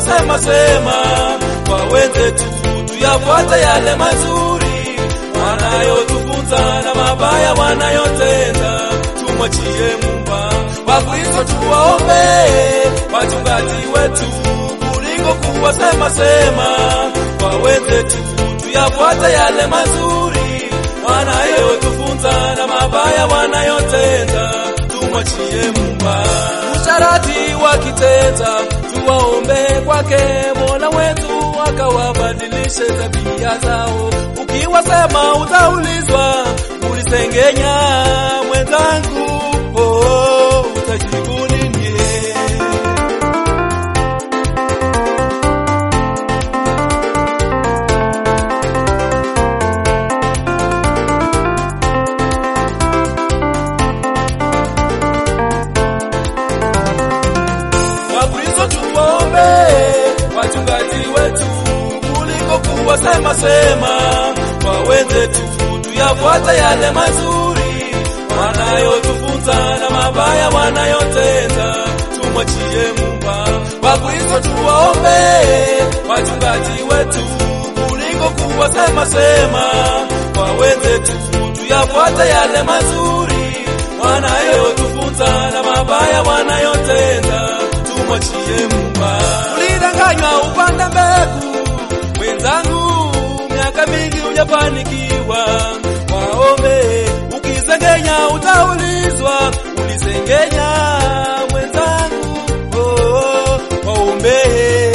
kuwasema sema kwa wenzetu, tuyafuate yale mazuri wanayotufunza na mabaya wanayotenda, tumwachie Muumba. Wakristo tuwaombe wachungaji wetu kuliko kuwasema sema kwa wenzetu, tuyafuate yale mazuri wanayotufunza na mabaya wanayotenda, tumwachie Muumba. Usharati wakitenda, tuwaombe kwake Mola wetu akawabadilishe tabia zao. Ukiwasema utaulizwa, ulisengenya mwenzangu, oh, utajibu nini? Wakristo tuwaombe wachungaji wetu kuliko kuwasema sema kwa wenzetu, tuyafuate yale mazuri wanayotufunza na mabaya wanayotenda, tumwachie Muumba. Wakristo tuwaombe wachungaji wetu kuliko kuwasema sema kwa wenzetu, tuyafuate yale mazuri wanayotufunza na mabaya wanayotenda, tumwachie Muumba. Ulidanganywa upanda mbegu, mwenzangu, miaka mingi hujafanikiwa. Waombe, ukisengenya utaulizwa, ulisengenya mwenzangu, oh, waombe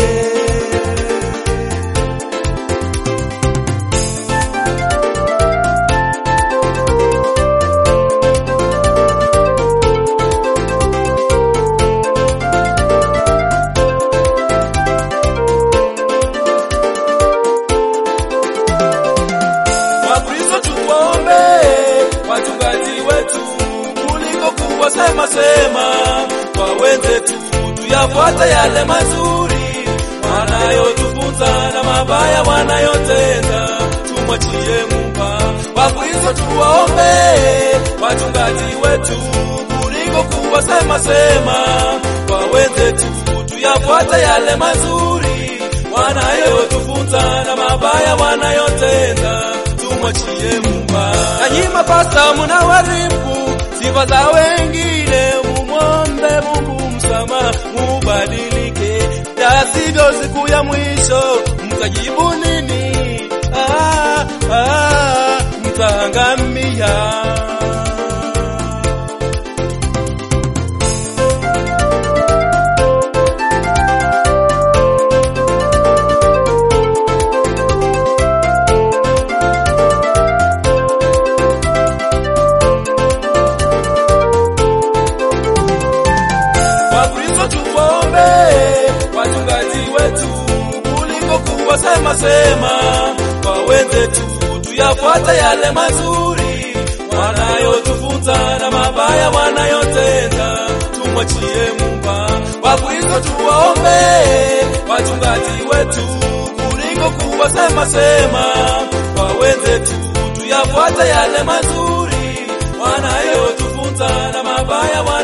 Wakristo tuwaombe wachungaji wetu kuliko kuwasema sema kwa wenzetu, tuyafuate yale mazuri wanayotufunza na mabaya wanayotenda, tumwachie Muumba. Wakristo tuwaombe wachungaji wetu kuliko kuwasema sema kwa wenzetu, tuyafuate yale mazuri wanayotufunza na mabaya wanayotenda, tumwachie Muumba. Nanyi mapasta mnawaribu sifa za wengine, mumwombe Mungu msamaha, mubadilike, la sivyo siku ya mwisho mtajibu nini? Ah, ah, mtaangamia. Wakristo tuwaombe wachungaji wetu kuliko kuwasema sema kwa wenzetu, tuyafuate yale mazuri wanayotufunza na mabaya wanayotenda, tumwachie Muumba. Wakristo tuwaombe wachungaji wetu kuliko kuwasema sema kwa wenzetu, tuyafuate yale mazuri wanayotufunza na mabaya